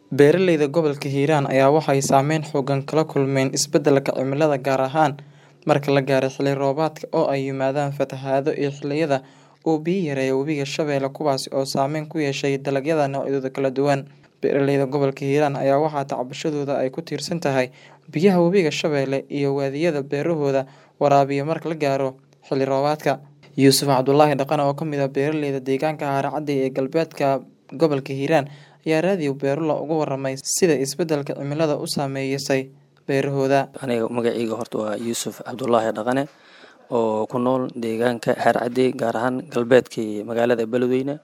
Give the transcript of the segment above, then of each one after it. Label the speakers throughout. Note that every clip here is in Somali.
Speaker 1: Beeralayda gobolka Hiiraan ayaa waxay saameyn xooggan kala kulmeen isbeddelka cimilada gaar ahaan marka la gaaro xilli roobaadka oo ay yimaadaan fatahaado iyo xilliyada uu biyo yareeyo Webiga Shabeelle kuwaas oo saameyn ku yeeshay dalagyada noocyadooda kala duwan. Beeralayda gobolka Hiiraan ayaa waxaa tacbashadooda ay ku tiirsan tahay biyaha Webiga Shabeelle iyo waadiyada beerahooda waraabiya marka la gaaro xilli roobaadka. Yuusuf Cabdulaahi Dhaqane oo ka mid ah beeralayda deegaanka Haracadey ee galbeedka gobolka Hiiraan ayaa raadiyo Beerula uga warramay sida isbeddelka cimiladu u saameysay beerahooda.
Speaker 2: Aniga magacayga horta waa Yuusuf Cabdulaahi Dhaqane oo ku nool deegaanka Haracadey gaar ahaan galbeedka magaalada Beledweyne.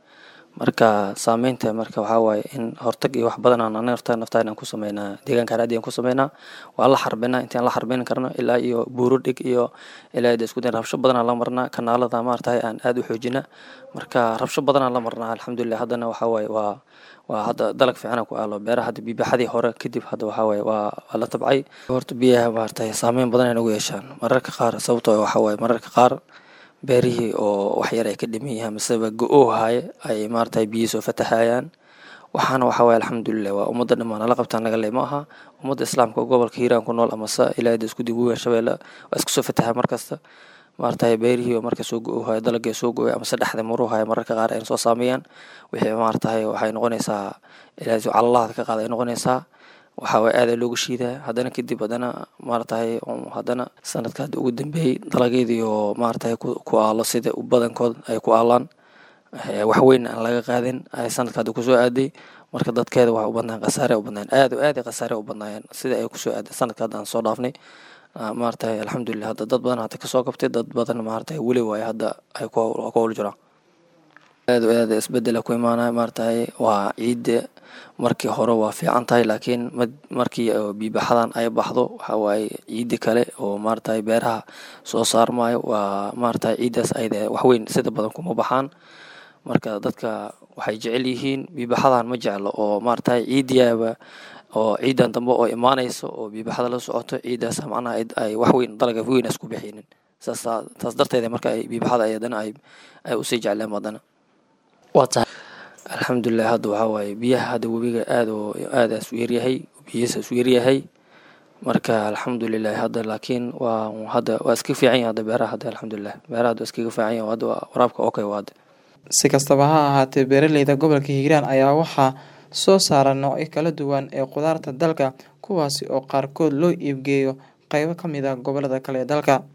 Speaker 2: Marka saameynta marka waxaa waaye in hortag iyo wax badan aan anaga naftaan aan ku sameynaa deegaanka Haracadey aan ku sameynaa waa la xarbinaa intaan la xarbin karno ilaa iyo buuro dhig iyo ilaa isku day rabsho badan aan la marnaa kanaalada maartahay aan aad u xoojina marka rabsho badan aan la marnaa alxamdulillah haddana waxaa waaye waa waa hadda dalag fiican ku aalo beeraha hadda biibaxadii hore kadib hadda waxaa waaye waa waa la tabcay horta biyaha maartahay saameyn badan ay nagu yeeshaan mararka qaar sababtoo waxaa waaye mararka qaar beerihii oo wax yar ay ka dhiman yihiin maseba go-oo haaye ay maartahay biyo soo fatahayaan waxaana waxaa waaye alxamdulillah waa ummadda dhammaan nala qabtaan naga le ma aha ummadda islaamka oo gobolka hiiraan ku nool amase ilaa isku dib weyn shabeelle waa isku soo fatahaa markasta maartahay beerihii oo marka soo go-oo haayo dalagii soo go-ay amase dhexda maruu haayo mararka qaar ay soo saameeyaan wixii maartahay waxay noqonaysaa ilaa calalahaada ka qaada ay noqonaysaa waxaa waaye aad looga shiidaa haddana kadib haddana maaratahay haddana sanadka hadda ugu dambeeyey dalagyadii oo maaratahay ku aalo sida badankood ay ku aalaan wax weyn aan laga qaadin ay sanadka hadda kusoo aaday marka dadkeeda waxay u badnaan khasaare u badnaan aad oo aad khasaare u badnaayeen sida ay kusoo aaday sanadka hadda aan soo dhaafnay maaratahay alxamdulillah hadda dad badan hadda kasoo qabtay dad badan maaratahay weli waaye hadda ay ku howl jiraan aad oo aad isbedela ku imaanaya maaratahay waa ciidda markii hore waa fiican tahay laakiin markii biibaxadan ay baxdo waxaa waaye ciidda kale oo maaratahay beeraha soo saarmayo waa maaratahay ciiddaas ayda waxweyn sida badan kuma baxaan marka dadka waxay jecel yihiin biibaxadan ma jeclo oo maaratahay ciiddiyaaba oo ciidan dambe oo imaanayso oo biibaxada la socoto ciiddaas macnaha ay waxweyn dalaga weyn isku bixinin saas taas darteeda marka ay biibaxada ay haddana ay ay usii jecleen haddana alxamdulilah hadda waxaa waaye biyaha hadda webiga aad oo aadaas u yaryahay biyihiisa isu yaryahay marka alxamdulilah hadda laakiin waa hadda waa iska fiican yahay hadda beeraha hadda alxamdulilah beeraha hadda iskaga fiican yahay hadda waraabka okay waa hadda
Speaker 1: si kastaba ha ahaatee beeralayda gobolka hiiraan ayaa waxaa soo saara noocyo kala duwan ee khudaarta dalka kuwaasi oo qaarkood loo iibgeeyo qaybo ka mid ah gobolada kale ee dalka